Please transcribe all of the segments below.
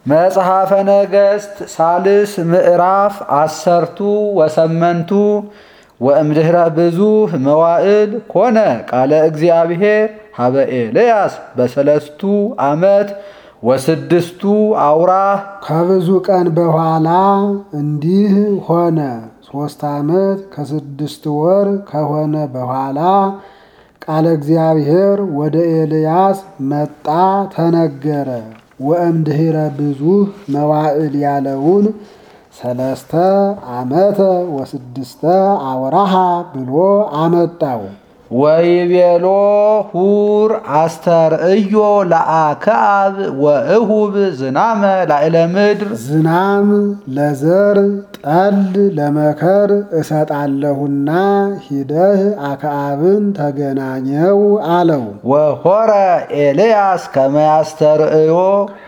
መጽሐፈ ነገሥት ሳልስ ምዕራፍ አሰርቱ ወሰመንቱ ወእምድኅረ ብዙኅ መዋዕል ኮነ ቃለ እግዚአብሔር ሀበ ኤልያስ በሰለስቱ ዓመት ወስድስቱ አውራህ ከብዙ ቀን በኋላ እንዲህ ሆነ። ሦስት ዓመት ከስድስት ወር ከሆነ በኋላ ቃለ እግዚአብሔር ወደ ኤልያስ መጣ ተነገረ። ወእምድኅረ ብዙኅ መዋዕል ያለውን ሰለስተ ዓመተ ወስድስተ አውራሃ ብሎ አመጣው። ወይቤሎ ሁር አስተርእዮ ለአክዓብ ወእሁብ ዝናመ ላዕለ ምድር ዝናም ለዘር ጠል ለመከር እሰጣለሁና ሂደህ አክዓብን ተገናኘው አለው። ወሆረ ኤልያስ ከመያስተርእዮ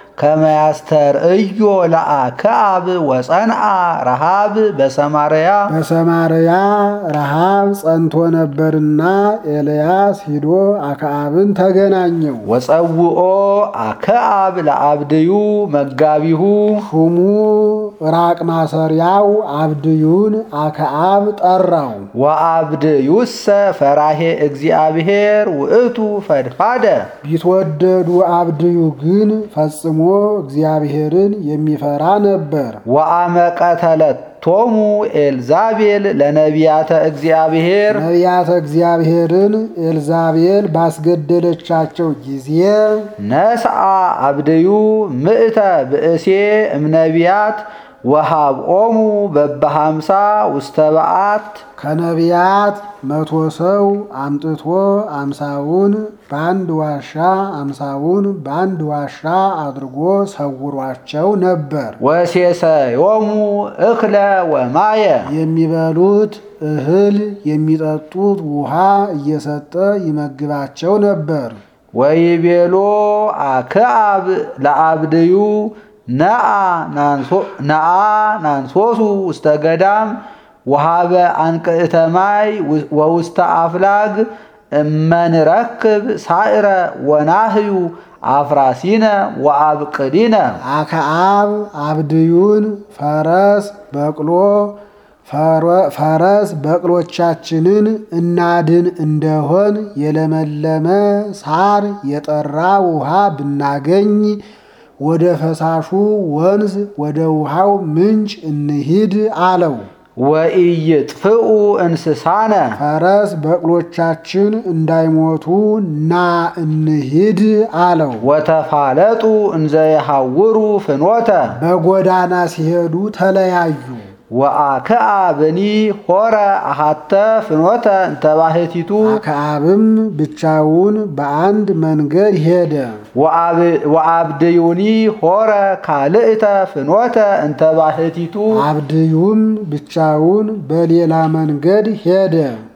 ከመያስተርእዮ ለአክዓብ ወጸንዓ ረሃብ በሰማርያ በሰማርያ ረሃብ ጸንቶ ነበርና ኤልያስ ሂዶ አክዓብን ተገናኘው። ወጸውኦ አክዓብ ለአብድዩ መጋቢሁ ሹሙ ራቅ ማሰሪያው አብድዩን አክዓብ ጠራው። ወአብድዩሰ ፈራሄ እግዚአብሔር ውእቱ ፈድፋደ ቢትወደዱ አብድዩ ግን ፈጽሞ እግዚአብሔርን የሚፈራ ነበር። ወአመቀተለቶሙ ኤልዛቤል ለነቢያተ እግዚአብሔር ነቢያተ እግዚአብሔርን ኤልዛቤል ባስገደለቻቸው ጊዜ ነስአ አብድዩ ምእተ ብእሴ እምነቢያት ወሃብኦሙ በበሃምሳ ውስተ በዓት ከነቢያት መቶ ሰው አምጥቶ አምሳውን በአንድ ዋሻ አምሳውን በአንድ ዋሻ አድርጎ ሰውሯቸው ነበር። ወሴሰዮሙ እክለ ወማየ የሚበሉት እህል የሚጠጡት ውሃ እየሰጠ ይመግባቸው ነበር። ወይቤሎ አክዓብ ለአብድዩ ነአ ናንሶሱ ውስተ ገዳም ወሃበ አንቅዕተ ማይ ወውስተ አፍላግ እመንረክብ ሳዕረ ወናህዩ አፍራሲነ ወአብቅዲነ አክዓብ አብድዩን ፈረስ በቅሎ ፈረስ በቅሎቻችንን እናድን እንደሆን የለመለመ ሳር የጠራ ውሃ ብናገኝ ወደ ፈሳሹ ወንዝ ወደ ውሃው ምንጭ እንሂድ አለው። ወኢይጥፍኡ እንስሳነ ፈረስ በቅሎቻችን እንዳይሞቱ ና እንሂድ አለው። ወተፋለጡ እንዘ የሐውሩ ፍኖተ በጎዳና ሲሄዱ ተለያዩ። ወአክዓብኒ ሆረ አሃተ ፍኖተ እንተባህቲቱ አክዓብም ብቻውን በአንድ መንገድ ሄደ። ወአብድዩኒ ሆረ ካልእተ ፍኖተ እንተባህቲቱ አብድዩም ብቻውን በሌላ መንገድ ሄደ።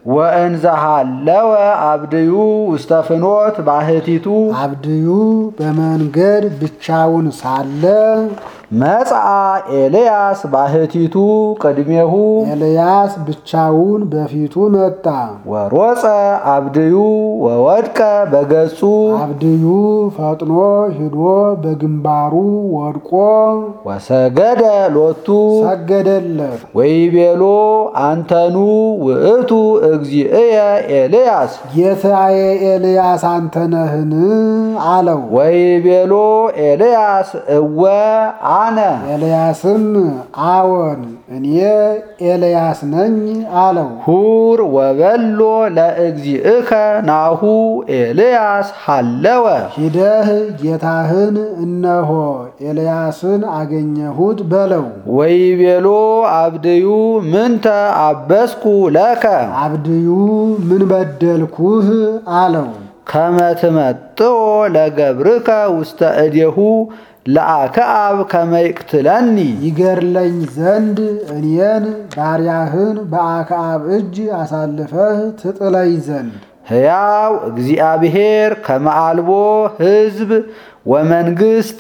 ወእንዘሃለወ አብድዩ ውስተ ፍኖት ባህቲቱ አብድዩ በመንገድ ብቻውን ሳለ መጽአ ኤልያስ ባህቲቱ ቅድሜሁ ኤልያስ ብቻውን በፊቱ መጣ። ወሮፀ አብድዩ ወወድቀ በገጹ አብድዩ ፈጥኖ ሂዶ በግንባሩ ወድቆ ወሰገደ ሎቱ ሰገደለት። ወይቤሎ አንተኑ ውእቱ እግዚእየ ኤልያስ ጌታዬ ኤልያስ አንተ ነህን? አለው። ወይቤሎ ኤልያስ እወ አነ ኤልያስም አዎን እኔ ኤልያስ ነኝ አለው። ሁር ወበሎ ለእግዚእከ ናሁ ኤልያስ ሃለወ ሂደህ ጌታህን እነሆ ኤልያስን አገኘሁት በለው። ወይቤሎ አብድዩ ምንተ አበስኩ ለከ አብድዩ ምን በደልኩህ? አለው። ከመ ትመጥኦ ለገብርከ ውስተ እዴሁ ለአክዓብ ከመ ይቅትለኒ ይገርለኝ ዘንድ እኔን ባሪያህን በአክዓብ እጅ አሳልፈህ ትጥለኝ ዘንድ ሕያው እግዚአብሔር ከመ አልቦ ሕዝብ ወመንግሥት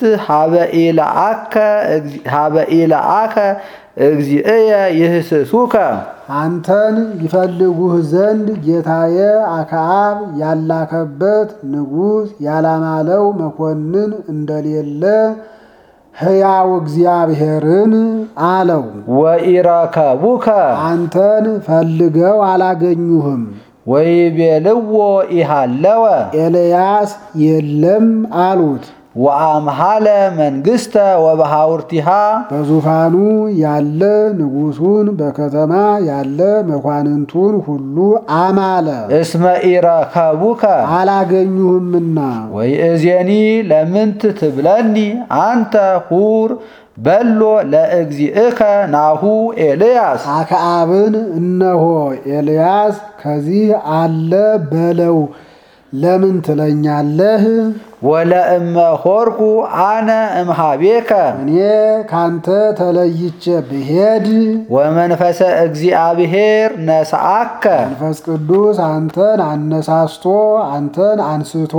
ሀበ ኢለአከ እግዚእየ ይህስሱከ አንተን ይፈልጉህ ዘንድ ጌታዬ አክዓብ ያላከበት ንጉሥ ያላማለው መኮንን እንደሌለ ሕያው እግዚአብሔርን አለው። ወኢረከቡከ አንተን ፈልገው አላገኙህም። ወይቤልዎ ኢሃለወ ኤልያስ የለም አሉት። ወአምሃለ መንግሥተ ወበሃውርቲሃ በዙፋኑ ያለ ንጉሡን በከተማ ያለ መኳንንቱን ሁሉ አማለ። እስመ ኢረከቡከ አላገኙህምና ወይእዜኒ ለምንት ትብለኒ አንተ ሁር በሎ ለእግዚእከ ናሁ ኤልያስ አክዓብን እነሆ ኤልያስ ከዚህ አለ በለው ለምን ትለኛለህ? ወለእመ ሆርኩ አነ እምሃቤከ እኔ ካንተ ተለይቼ ብሄድ ወመንፈሰ እግዚአብሔር ነስአከ መንፈስ ቅዱስ አንተን አነሳስቶ አንተን አንስቶ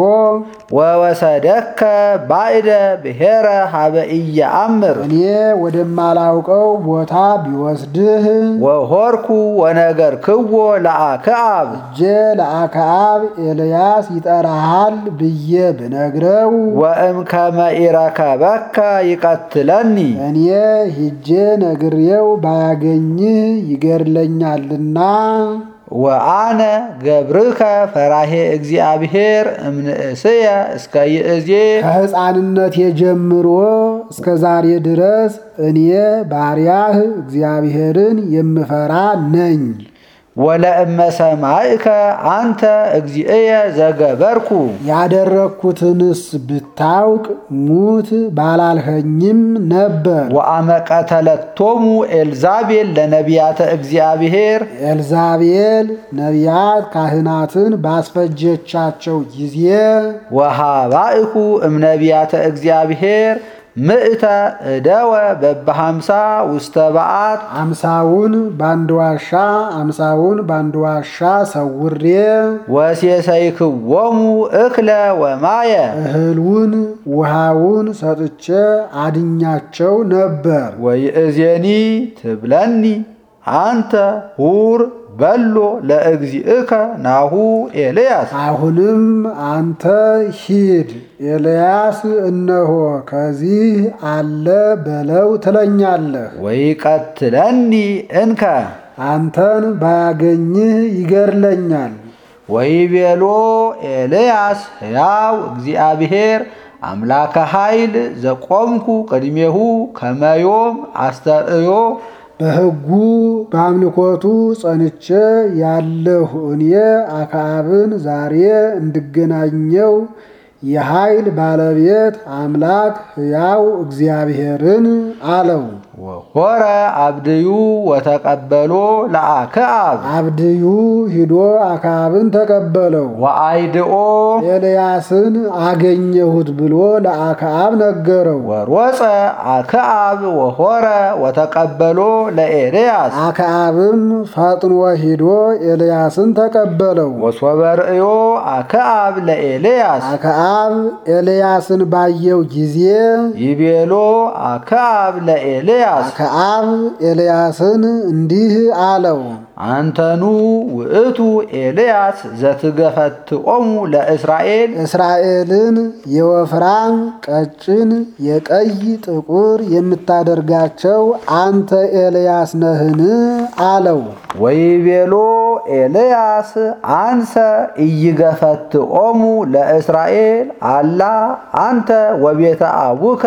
ወወሰደከ ባዕደ ብሔረ ሀበ ኢየአምር እኔ ወደማላውቀው ቦታ ቢወስድህ ወሆርኩ ወነገርክዎ ለአክዓብ እጄ ለአክዓብ ኤልያስ ይጠራሃል ብዬ ብነግረው ወእምከመ ኢረከበከ ይቀትለኒ እኔ ሂጄ ነግሬው ባያገኝህ ይገድለኛልና ወአነ ገብርከ ፈራሄ እግዚአብሔር እምንእስየ እስከ ይእዜ ከሕፃንነቴ ጀምሮ እስከ ዛሬ ድረስ እኔ ባሪያህ እግዚአብሔርን የምፈራ ነኝ። ወለእመ ሰማዕከ አንተ እግዚእየ ዘገበርኩ ያደረግኩትንስ ብታውቅ ሙት ባላልኸኝም ነበር። ወአመ ቀተለቶሙ ኤልዛቤል ለነቢያተ እግዚአብሔር ኤልዛቤል ነቢያት ካህናትን ባስፈጀቻቸው ጊዜ ወሃባእኩ እምነቢያተ እግዚአብሔር ምእተ እደወ በበሃምሳ ውስተ በዓት አምሳውን ባንድ ዋሻ አምሳውን ባንድ ዋሻ ሰውሬ ወሴሰይክዎሙ እክለ ወማየ እህሉን ውሃውን ሰጥቼ አድኛቸው ነበር። ወይእዜኒ ትብለኒ አንተ ሁር በሎ ለእግዚእከ ናሁ ኤልያስ አሁንም አንተ ሂድ ኤልያስ እነሆ ከዚህ አለ በለው ትለኛለህ። ወይቀትለኒ እንከ አንተን ባያገኝህ ይገድለኛል። ወይቤሎ ኤልያስ ሕያው እግዚአብሔር አምላከ ኃይል ዘቆምኩ ቅድሜሁ ከመዮም አስተርእዮ በሕጉ በአምልኮቱ ጸንቼ ያለሁ እኔ አክዓብን ዛሬ እንድገናኘው የኃይል ባለቤት አምላክ ሕያው እግዚአብሔርን አለው። ወሆረ አብድዩ ወተቀበሎ ለአክዓብ አብድዩ ሂዶ አክዓብን ተቀበለው። ወአይድኦ ኤልያስን አገኘሁት ብሎ ለአክዓብ ነገረው። ወሮፀ አክዓብ ወሆረ ወተቀበሎ ለኤልያስ አክዓብም ፈጥኖ ሂዶ ኤልያስን ተቀበለው። ወሶበ ርእዮ አክዓብ ለኤልያስ አክዓብ ኤልያስን ባየው ጊዜ ይቤሎ አክዓብ ለኤልያስ አክዓብ ኤልያስን እንዲህ አለው፣ አንተኑ ውእቱ ኤልያስ ዘትገፈትኦሙ ለእስራኤል እስራኤልን የወፍራም ቀጭን፣ የቀይ ጥቁር የምታደርጋቸው አንተ ኤልያስ ነህን? አለው። ወይቤሎ ኤልያስ አንሰ ኢይገፈትኦሙ ለእስራኤል አላ አንተ ወቤተ አቡከ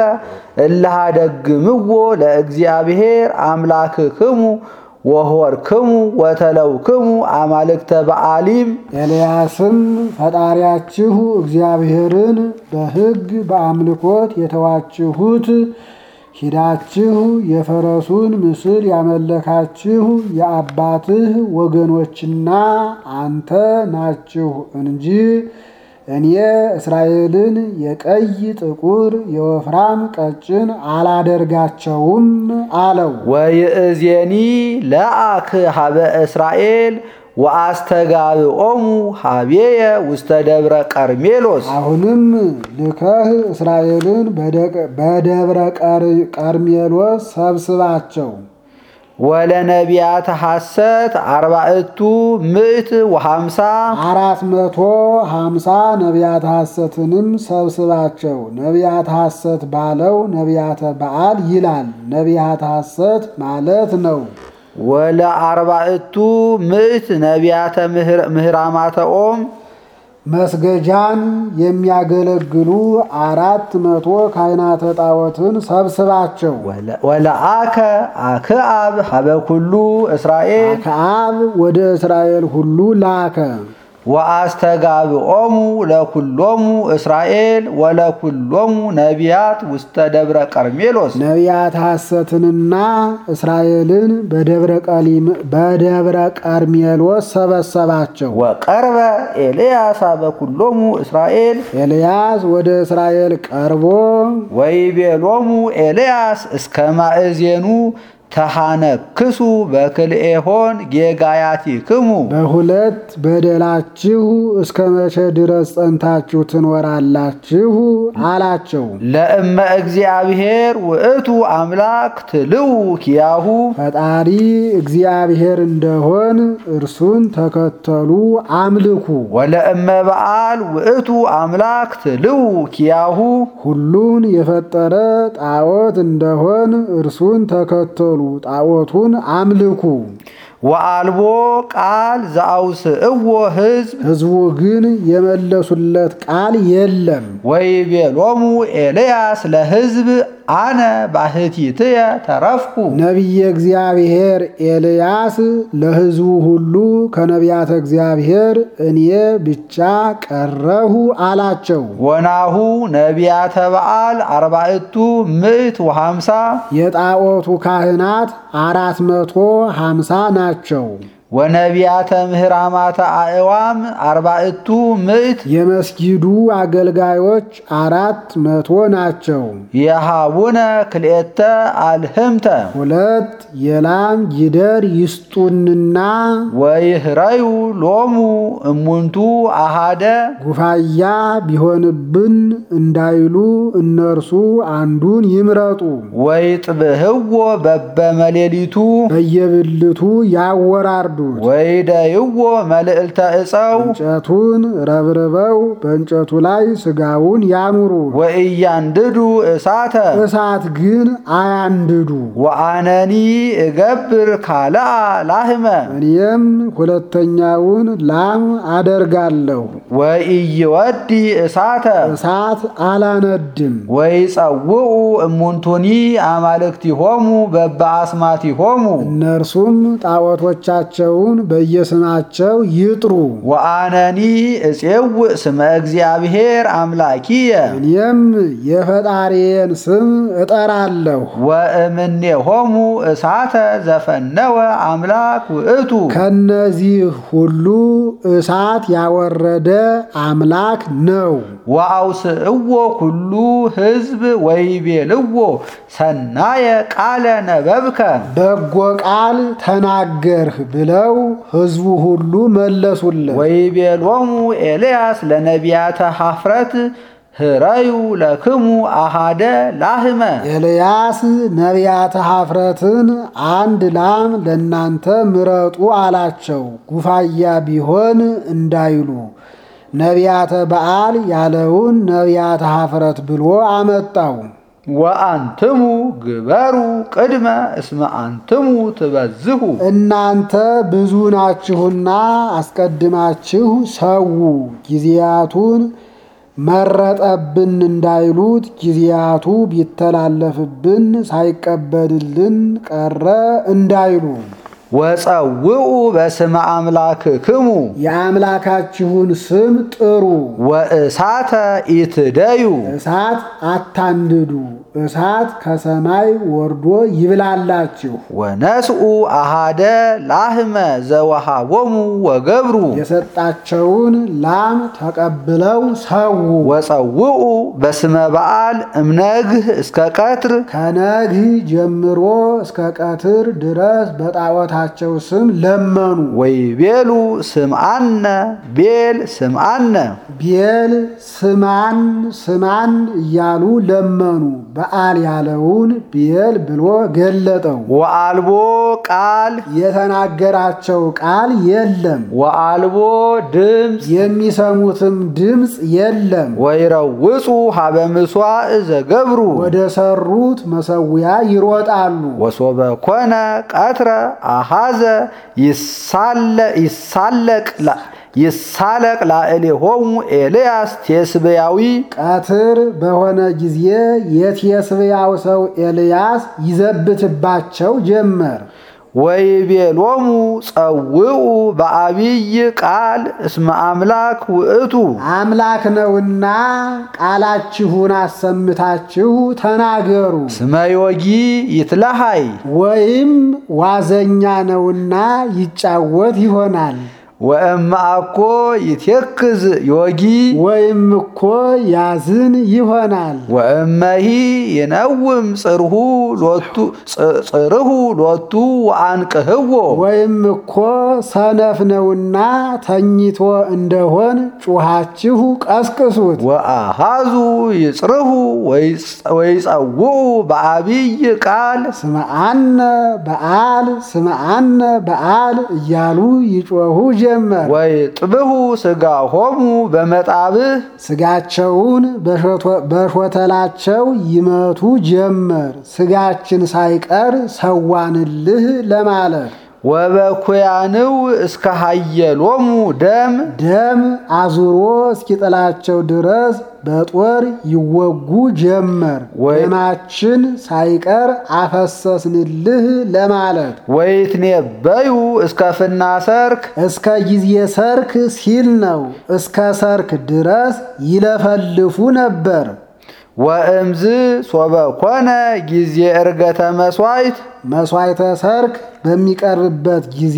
እልሃደግምዎ ለእግዚአብሔር አምላክክሙ ወሆርክሙ ወተለውክሙ አማልክተ በአሊም ኤልያስም ፈጣሪያችሁ እግዚአብሔርን በሕግ በአምልኮት የተዋችሁት ሂዳችሁ የፈረሱን ምስል ያመለካችሁ የአባትህ ወገኖችና አንተ ናችሁ እንጂ እኔ እስራኤልን የቀይ ጥቁር፣ የወፍራም ቀጭን አላደርጋቸውም አለው። ወይእዜኒ ለአክ ሀበ እስራኤል ወአስተጋብኦሙ ሀቤየ ውስተ ደብረ ቀርሜሎስ አሁንም ልከህ እስራኤልን በደብረ ቀርሜሎስ ሰብስባቸው ወለነቢያተ ሐሰት አርባዕቱ ምዕት ወሃምሳ አራት መቶ ሀምሳ ነቢያተ ሐሰትንም ሰብስባቸው። ነቢያተ ሐሰት ባለው ነቢያተ በዓል ይላል። ነቢያተ ሐሰት ማለት ነው። ወለአርባዕቱ ምዕት ነቢያተ ምህራማተ ኦም መስገጃን የሚያገለግሉ አራት መቶ ካህናተ ጣዖትን ሰብስባቸው። ወለአከ አክዓብ ሀበ ኩሉ እስራኤል አክዓብ ወደ እስራኤል ሁሉ ላከ። ወአስተጋብኦሙ ለኩሎሙ እስራኤል ወለኩሎሙ ነቢያት ውስተ ደብረ ቀርሜሎስ ነቢያት ሐሰትንና እስራኤልን በደብረ ቀርሜሎስ ሰበሰባቸው። ወቀርበ ኤልያስ በኩሎሙ እስራኤል ኤልያስ ወደ እስራኤል ቀርቦ ወይቤሎሙ ኤልያስ እስከ ማእዜኑ ተሃነክሱ በክልኤሆን ጌጋያቲክሙ በሁለት በደላችሁ እስከ መቼ ድረስ ጸንታችሁ ትኖራላችሁ? አላቸው። ለእመ እግዚአብሔር ውእቱ አምላክ ትልው ኪያሁ ፈጣሪ እግዚአብሔር እንደሆን እርሱን ተከተሉ አምልኩ። ወለእመ በዓል ውእቱ አምላክ ትልው ኪያሁ ሁሉን የፈጠረ ጣዖት እንደሆን እርሱን ተከተሉ ጣዖቱን አምልኩ። ወአልቦ ቃል ዘአውስእዎ ሕዝብ ሕዝቡ ግን የመለሱለት ቃል የለም። ወይቤሎሙ ኤልያስ ለሕዝብ አነ ባሕቲትየ ተረፍኩ ነቢየ እግዚአብሔር ኤልያስ ለሕዝቡ ሁሉ ከነቢያተ እግዚአብሔር እኔ ብቻ ቀረሁ አላቸው። ወናሁ ነቢያተ በዓል አርባዕቱ ምዕት ወሃምሳ የጣዖቱ ካህናት አራት መቶ ሃምሳ ናቸው። ወነቢያተ ምህራማተ አእዋም አርባዕቱ ምዕት የመስጊዱ አገልጋዮች አራት መቶ ናቸው። የሃቡነ ክልኤተ አልህምተ ሁለት የላም ጊደር ይስጡንና ወይህረዩ ሎሙ እሙንቱ አሃደ ጉፋያ ቢሆንብን እንዳይሉ እነርሱ አንዱን ይምረጡ። ወይጥብህዎ በበመሌሊቱ በየብልቱ ያወራርዱት። ወይደይዎ መልዕልተ ዕፀው እንጨቱን ረብርበው በእንጨቱ ላይ ስጋውን ያኑሩ። ወእያንድዱ እሳተ እሳት ግን አያንድዱ። ወአነኒ እገብር ካልአ ላህመ እኔም ሁለተኛውን ላም አደርጋለሁ። ወኢይወዲ እሳተ እሳት አላነድም። ወይጸውዑ እሙንቱኒ አማልክቲሆሙ በበአስማቲሆሙ እነርሱም ጣዖቶቻቸውን በየስማቸው ይጥሩ። ወአነኒ እፄውእ ስመ እግዚአብሔር አምላኪየ እኔም የፈጣሪዬን ስም እጠራለሁ። ወእምኔሆሙ እሳተ ዘፈነወ አምላክ ውእቱ ከነዚህ ሁሉ እሳት ያወረደ አምላክ ነው። ወአውስእዎ ኩሉ ሕዝብ ወይቤልዎ ሰናየ ቃለ ነበብከ በጎ ቃል ተናገርህ ብለው ሕዝቡ ሁሉ መለሱለት። ወይቤሎሙ ኤልያስ ለነቢያተ ሐፍረት ህረዩ ለክሙ አሃደ ላህመ ኤልያስ ነቢያተ ሐፍረትን አንድ ላም ለእናንተ ምረጡ አላቸው። ጉፋያ ቢሆን እንዳይሉ ነቢያተ በዓል ያለውን ነቢያተ ሐፍረት ብሎ አመጣው። ወአንትሙ ግበሩ ቅድመ እስመ አንትሙ ትበዝሁ እናንተ ብዙ ናችሁና አስቀድማችሁ ሰው ጊዜያቱን መረጠብን እንዳይሉት ጊዜያቱ ቢተላለፍብን ሳይቀበልልን ቀረ እንዳይሉ ወጸውዑ በስመ አምላክክሙ የአምላካችሁን ስም ጥሩ። ወእሳተ ኢትደዩ እሳት አታንድዱ፣ እሳት ከሰማይ ወርዶ ይብላላችሁ። ወነስኡ አሃደ ላህመ ዘወሃቦሙ ወገብሩ የሰጣቸውን ላም ተቀብለው ሰው ወጸውዑ በስመ በዓል እምነግህ እስከ ቀትር ከነግህ ጀምሮ እስከ ቀትር ድረስ በጣዖታቸው ስም ለመኑ። ወይቤሉ ስምአነ ቤል ስምአነ ቤል ስማን ስማን እያሉ ለመኑ። በዓል ያለውን ቤል ብሎ ገለጠው። ወአልቦ ቃል የተናገራቸው ቃል የለም፣ ወአልቦ ድምፅ የሚሰሙትም ድምፅ የለም። ወይረውፁ ሀበ ምሥዋዕ ዘገብሩ ወደ ሰሩት መሰዊያ ይሮጣሉ። ወሶበ ኮነ ቀትረ አሃዘ ይሳለቅ ላ- ይሳለቅ ላዕሌሆሙ ኤልያስ ቴስብያዊ ቀትር በሆነ ጊዜ የቴስብያው ሰው ኤልያስ ይዘብትባቸው ጀመር። ወይቤሎሙ ጸውዑ በአቢይ ቃል እስመ አምላክ ውእቱ አምላክ ነውና ቃላችሁን አሰምታችሁ ተናገሩ። ስመ ዮጊ ይትለሃይ ወይም ዋዘኛ ነውና ይጫወት ይሆናል። ወእመ አኮ ይቴክዝ ዮጊ ወይም እኮ ያዝን ይሆናል። ወእመሂ ይነውም ጽርሁ ሎቱ ጽ- ጽርሁ ሎቱ ወአንቅህዎ ወይም እኮ ሰነፍ ነውና ተኝቶ እንደሆን ጩኻችሁ ቀስቅሱት። ወአሃዙ ይጽርሁ ወይጽ- ወይጸውዑ በአቢይ ቃል ስምዓነ በዓል ስምዓነ በዓል እያሉ ይጮኹ ጀመር። ወይጥብሑ ሥጋሆሙ በመጣብህ ስጋቸውን በሾቶ- በሾተላቸው ይመቱ ጀመር። ስጋችን ሳይቀር ሰዋንልህ ለማለት ወበኩያንው እስከ ሃየሎሙ ደም ደም አዙሮ እስኪጥላቸው ድረስ በጦር ይወጉ ጀመር። ወይ- ደማችን ሳይቀር አፈሰስንልህ ለማለት ወይትኔበዩ እስከ ፍና ሰርክ እስከ ጊዜ ሰርክ ሲል ነው። እስከ ሰርክ ድረስ ይለፈልፉ ነበር። ወእምዝ ሶበ ኮነ ጊዜ ዕርገተ መሥዋዕት መሥዋዕተ ሰርክ በሚቀርብበት ጊዜ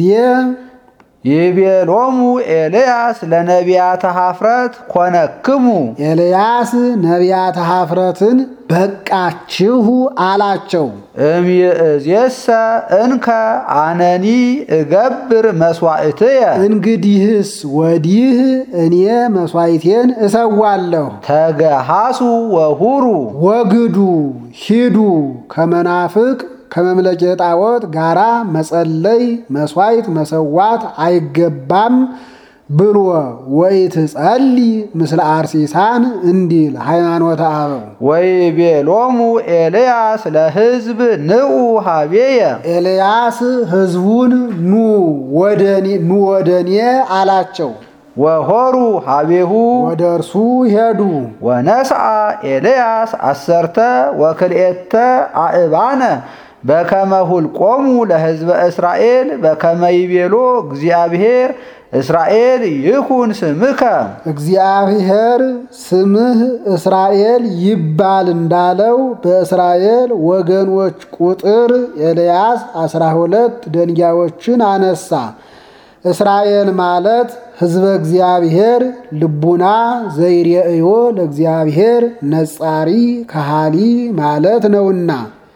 ይቤሎሙ ኤልያስ ለነቢያተ ኀፍረት ኮነክሙ ኤልያስ ነቢያተ ኀፍረትን በቃችሁ አላቸው። እምይእዜሰ እንከ አነኒ እገብር መሥዋዕትየ እንግዲህስ ወዲህ እኔ መሥዋዕቴን እሰዋለሁ። ተገሃሱ ወሁሩ ወግዱ ሂዱ ከመናፍቅ ከመምለኬ ጣዖት ጋራ መጸለይ መሥዋዕት መሰዋት አይገባም ብሎ ወኢትጸሊ ምስለ አርሲሳን እንዲል ሃይማኖተ አበው ወይቤሎሙ ኤልያስ ለሕዝብ ንዑ ሀቤየ ኤልያስ ሕዝቡን ኑ ወደኔ ኑ ወደኔ አላቸው። ወሆሩ ሀቤሁ ወደ እርሱ ሄዱ። ወነስአ ኤልያስ አሰርተ ወክልኤተ አእባነ በከመ ሁልቆሙ ለሕዝበ እስራኤል በከመ ይቤሎ እግዚአብሔር እስራኤል ይኩን ስምከ እግዚአብሔር ስምህ እስራኤል ይባል እንዳለው በእስራኤል ወገኖች ቁጥር ኤልያስ አስራ ሁለት ደንጊያዎችን አነሳ። እስራኤል ማለት ሕዝበ እግዚአብሔር ልቡና ዘይሬእዮ ለእግዚአብሔር ነጻሪ ከሃሊ ማለት ነውና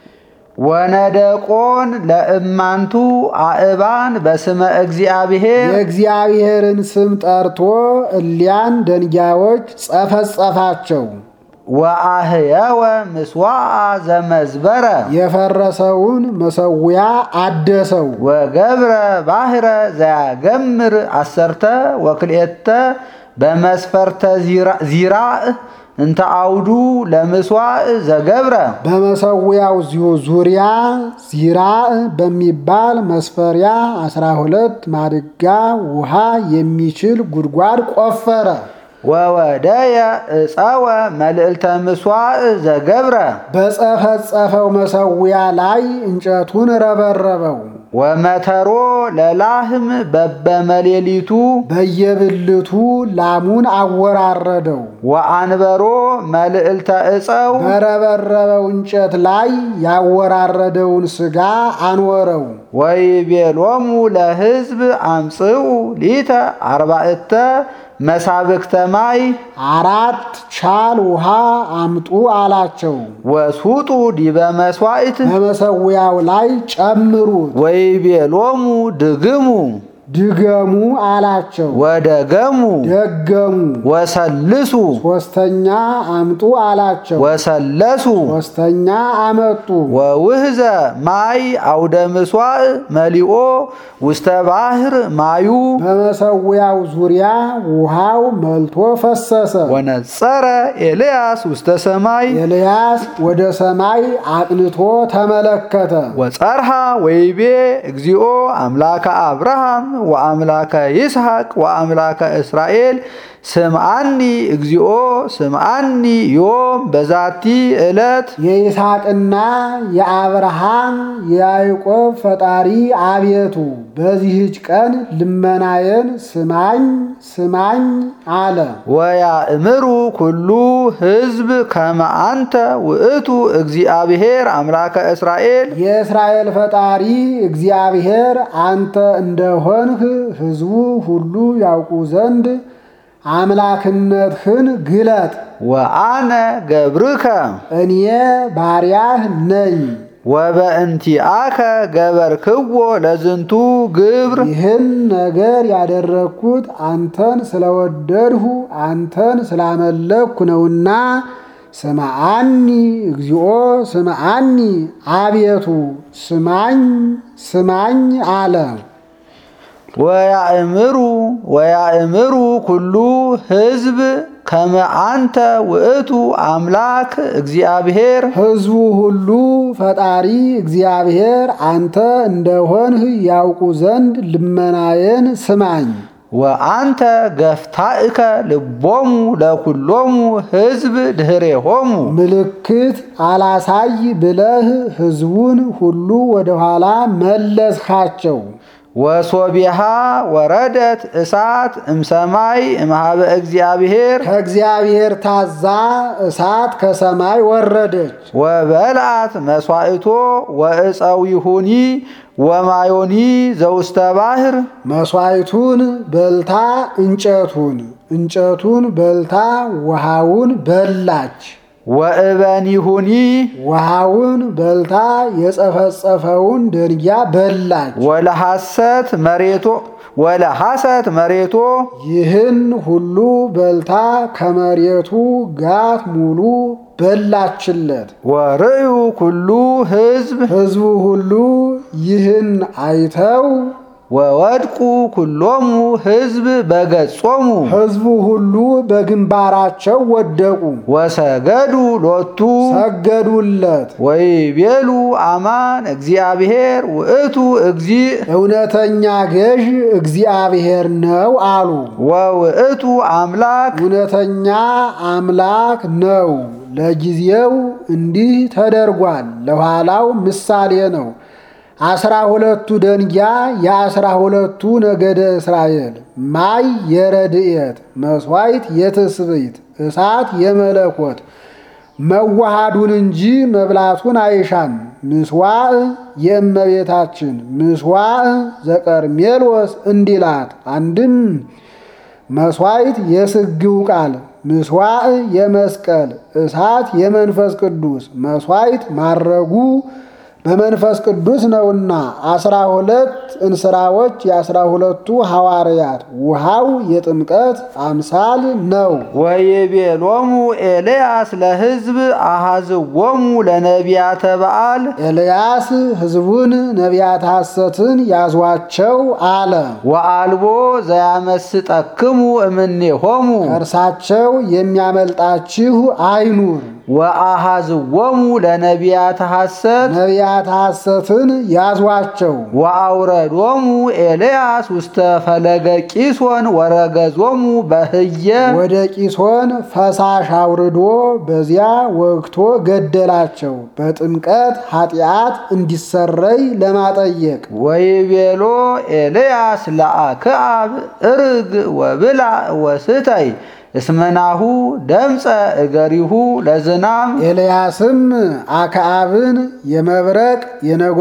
ወነደቆን ለእማንቱ አእባን በስመ እግዚአብሔር የእግዚአብሔርን ስም ጠርቶ እሊያን ደንጊያዎች ጸፈጸፋቸው። ወአህየወ ምስዋዓ ዘመዝበረ የፈረሰውን መሰዊያ አደሰው። ወገብረ ባህረ ዘያገምር አሰርተ ወክልኤተ በመስፈርተ ዚራእ እንተ አውዱ ለምስዋዕ ዘገብረ በመሰዊያው ዚሁ ዙሪያ ዚራእ በሚባል መስፈሪያ አስራ ሁለት ማድጋ ውሃ የሚችል ጉድጓድ ቆፈረ። ወወደየ እፀወ መልዕልተ ምስዋዕ ዘገብረ በጸፈጸፈው መሰዊያ ላይ እንጨቱን ረበረበው። ወመተሮ ለላህም በበመሌሊቱ በየብልቱ ላሙን አወራረደው። ወአንበሮ መልዕልተ እፀው በረበረበው እንጨት ላይ ያወራረደውን ሥጋ አኖረው። ወይቤሎሙ ለሕዝብ አምጽኡ ሊተ አርባዕተ መሳብክተ ማይ አራት ቻል ውሃ አምጡ አላቸው። ወስጡ ዲበ መስዋዕት በመሰዊያው ላይ ጨምሩት። ወይቤሎሙ ድግሙ ድገሙ አላቸው። ወደገሙ ደገሙ። ወሰልሱ ሶስተኛ አምጡ አላቸው። ወሰለሱ ሶስተኛ አመጡ። ወውህዘ ማይ አውደ ምስዋዕ መሊኦ ውስተ ባሕር ማዩ በመሰዊያው ዙሪያ ውሃው መልቶ ፈሰሰ። ወነጸረ ኤልያስ ውስተ ሰማይ ኤልያስ ወደ ሰማይ አቅንቶ ተመለከተ። ወጸርሃ ወይቤ እግዚኦ አምላከ አብርሃም ወአምላከ ይስሐቅ ወአምላከ እስራኤል ስምዓኒ እግዚኦ ስምዓኒ ዮም በዛቲ ዕለት የይስሐቅና የአብርሃም የያዕቆብ ፈጣሪ አቤቱ በዚህች ቀን ልመናዬን ስማኝ ስማኝ አለ። ወያእምሩ ኩሉ ሕዝብ ከመ አንተ ውእቱ እግዚአብሔር አምላከ እስራኤል የእስራኤል ፈጣሪ እግዚአብሔር አንተ እንደሆንህ ሕዝቡ ሁሉ ያውቁ ዘንድ አምላክነትህን ግለጥ። ወአነ ገብርከ እኔ ባሪያህ ነኝ። ወበእንቲአከ ገበርክዎ ለዝንቱ ግብር ይህን ነገር ያደረግኩት አንተን ስለወደድሁ አንተን ስላመለክኩ ነውና ስምዓኒ እግዚኦ ስምዓኒ አቤቱ ስማኝ ስማኝ አለ። ወያእምሩ ወያእምሩ ኩሉ ሕዝብ ከመ አንተ ውእቱ አምላክ እግዚአብሔር ሕዝቡ ሁሉ ፈጣሪ እግዚአብሔር አንተ እንደሆንህ ያውቁ ዘንድ ልመናዬን ስማኝ። ወአንተ ገፍታእከ ልቦሙ ለኩሎሙ ሕዝብ ድኅሬሆሙ ምልክት አላሳይ ብለህ ሕዝቡን ሁሉ ወደኋላ መለስካቸው። ወሶቢሃ ወረደት እሳት እምሰማይ እምሃበ እግዚአብሔር ከእግዚአብሔር ታዛ እሳት ከሰማይ ወረደች። ወበልዓት መስዋዕቶ ወእፀዊሁኒ ወማዮኒ ዘውስተ ባሕር መሥዋዕቱን በልታ እንጨቱን እንጨቱን በልታ ውሃውን በላች። ወእበኒሁኒ ውሃውን በልታ የጸፈጸፈውን ደንጊያ በላች። ወለሐሰት መሬቶ ወለሐሰት መሬቶ ይህን ሁሉ በልታ ከመሬቱ ጋት ሙሉ በላችለት። ወርእዩ ኩሉ ሕዝብ ሕዝቡ ሁሉ ይህን አይተው ወወድቁ ኩሎሙ ሕዝብ በገጾሙ ሕዝቡ ሁሉ በግንባራቸው ወደቁ፣ ወሰገዱ ሎቱ ሰገዱለት። ወይቤሉ አማን እግዚአብሔር ውእቱ እግዚእ እውነተኛ ገዥ እግዚአብሔር ነው አሉ። ወውእቱ አምላክ እውነተኛ አምላክ ነው። ለጊዜው እንዲህ ተደርጓል፣ ለኋላው ምሳሌ ነው። አስራ ሁለቱ ደንጊያ የአስራ ሁለቱ ነገደ እስራኤል፣ ማይ የረድኤት መሥዋዕት የትስብእት እሳት የመለኮት መዋሃዱን እንጂ መብላቱን አይሻም። ምስዋዕ የእመቤታችን ምስዋዕ ዘቀርሜሎስ እንዲላት አንድም መሥዋዕት የስግው ቃል ምስዋዕ የመስቀል እሳት የመንፈስ ቅዱስ መሥዋዕት ማረጉ በመንፈስ ቅዱስ ነውና አስራ ሁለት እንስራዎች የአስራ ሁለቱ ሐዋርያት ውሃው የጥምቀት አምሳል ነው። ወይቤሎሙ ኤልያስ ለሕዝብ አሐዝዎሙ ለነቢያተ በዓል ኤልያስ ሕዝቡን ነቢያት ሐሰትን ያዟቸው አለ። ወአልቦ ዘያመስጠክሙ እምኔሆሙ ከእርሳቸው የሚያመልጣችሁ አይኑር። ወአሐዝዎሙ ለነቢያተ ሐሰት ነቢያት ሐሰትን ያዟቸው። ወአውረዶሙ ኤልያስ ውስተ ፈለገ ቂሶን ወረገዞሙ በህየ ወደ ቂሶን ፈሳሽ አውርዶ በዚያ ወግቶ ገደላቸው። በጥምቀት ኃጢአት እንዲሰረይ ለማጠየቅ ወይቤሎ ኤልያስ ለአክዓብ እርግ ወብላ ወስተይ እስመናሁ ደምፀ እገሪሁ ለዝናም ኤልያስም አክዓብን የመብረቅ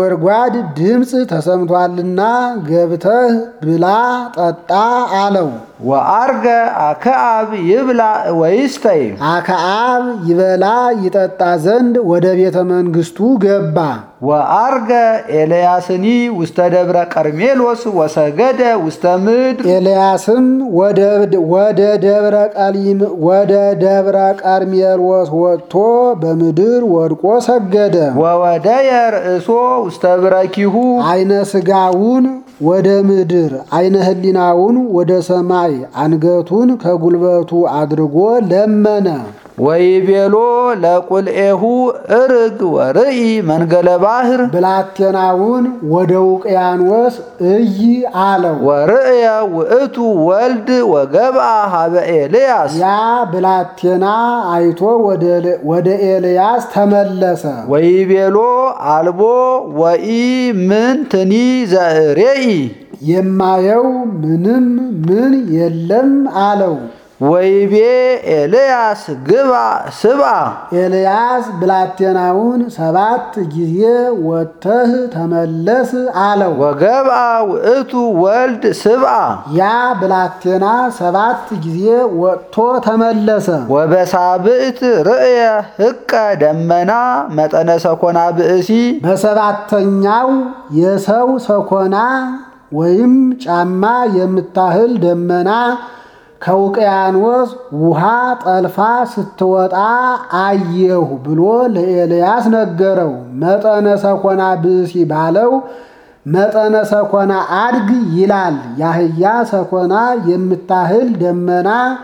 የነጎድጓድ ድምፅ ተሰምቷልና ገብተህ ብላ ጠጣ አለው። ወአርገ አክዓብ ይብላ ወይስተይ አክዓብ ይበላ ይጠጣ ዘንድ ወደ ቤተ መንግሥቱ ገባ። ወአርገ ኤልያስኒ ውስተ ደብረ ቀርሜሎስ ወሰገደ ውስተ ምድር ኤልያስም ወደ ደብረ ቀሊም ወደ ደብረ ቀርሜሎስ ወጥቶ በምድር ወድቆ ሰገደ። ወወደየ ርእሶ ውስተ ብረኪሁ አይነ ስጋውን ወደ ምድር አይነ ህሊናውን ወደ ሰማይ አንገቱን ከጉልበቱ አድርጎ ለመነ። ወይቤሎ ለቁልኤሁ እርግ ወርኢ መንገለ ባህር ብላቴናውን ወደ ውቅያኖስ እይ አለው። ወርእየ ውእቱ ወልድ ወገብአ ሀበ ኤልያስ ያ ብላቴና አይቶ ወደ ኤልያስ ተመለሰ። ወይቤሎ አልቦ ወኢ ምን ትኒ ዘርእይ የማየው ምንም ምን የለም አለው። ወይቤ ኤልያስ ግባ ስብአ ኤልያስ ብላቴናውን ሰባት ጊዜ ወጥተህ ተመለስ አለው። ወገብአ ውእቱ ወልድ ስብአ ያ ብላቴና ሰባት ጊዜ ወጥቶ ተመለሰ። ወበሳብዕት ርእየ ህቀ ደመና መጠነ ሰኮና ብእሲ በሰባተኛው የሰው ሰኮና ወይም ጫማ የምታህል ደመና ከውቅያኖስ ውሃ ጠልፋ ስትወጣ አየሁ ብሎ ለኤልያስ ነገረው። መጠነ ሰኮና ብእሲ ባለው መጠነ ሰኮና አድግ ይላል። የአህያ ሰኮና የምታህል ደመና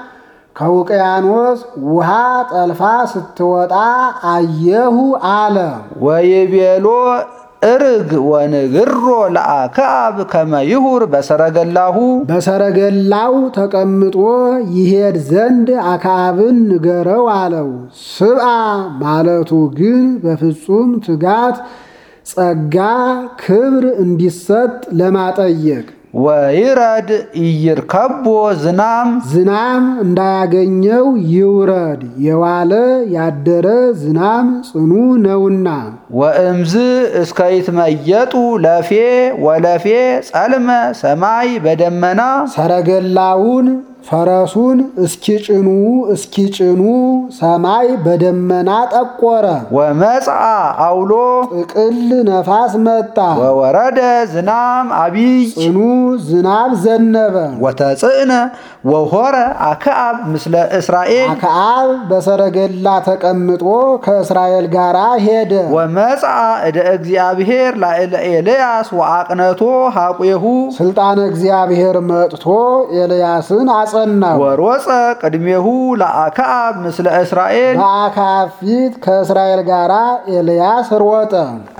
ከውቅያኖስ ውሃ ጠልፋ ስትወጣ አየሁ አለ። ወይቤሎ እርግ ወንግሮ ለአክዓብ ከመ ይሁር በሰረገላሁ በሰረገላው ተቀምጦ ይሄድ ዘንድ አክዓብን ንገረው አለው። ስብአ ማለቱ ግን በፍጹም ትጋት ጸጋ ክብር እንዲሰጥ ለማጠየቅ ወይረድ ኢይርከቦ ዝናም ዝናም እንዳያገኘው ይውረድ፣ የዋለ ያደረ ዝናም ጽኑ ነውና። ወእምዝ እስከ ይትመየጡ ለፌ ወለፌ ጸልመ ሰማይ በደመና ሰረገላውን ፈረሱን እስኪጭኑ እስኪጭኑ ሰማይ በደመና ጠቆረ። ወመጽአ አውሎ ጥቅል ነፋስ መጣ፣ ወወረደ ዝናም አቢይ ጽኑ ዝናብ ዘነበ። ወተጽእነ ወሆረ አክዓብ ምስለ እስራኤል አክዓብ በሰረገላ ተቀምጦ ከእስራኤል ጋር ሄደ። ወመጽአ እደ እግዚአብሔር ላዕለ ኤልያስ ወአቅነቶ ሐቁሁ ስልጣነ እግዚአብሔር መጥቶ ኤልያስን አጸናው። ወሮፀ ቅድሜሁ ለአክዓብ ምስለ እስራኤል በአክዓብ ፊት ከእስራኤል ጋር ኤልያስ ሮጠ።